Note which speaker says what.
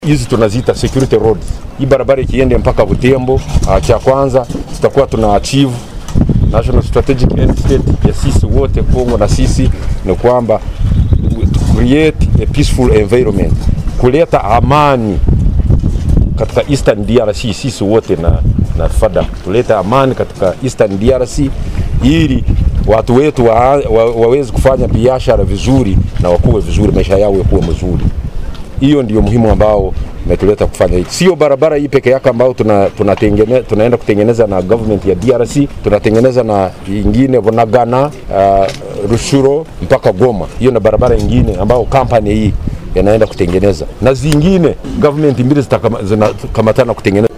Speaker 1: hizi tunaziita security roads. Hii barabara ikiende mpaka Butembo, uh, cha kwanza tutakuwa tuna achieve national strategic end state ya sisi wote Kongo na sisi ni kwamba to create a peaceful environment, kuleta amani katika Eastern DRC, sisi wote na, na FADA tuleta amani katika Eastern DRC ili watu wetu wa, wa, waweze kufanya biashara vizuri na wakuwe vizuri, maisha yao yakuwe mazuri. Hiyo ndio muhimu ambao imetuleta kufanya hiki. Sio barabara hii peke yake ambao tuna, tunatengene, tunaenda kutengeneza na government ya DRC, tunatengeneza na ingine Bunagana, uh, Rushuro mpaka Goma. Hiyo na barabara ingine ambao kampani hii yanaenda kutengeneza na zingine government mbili zitakamatana kutengeneza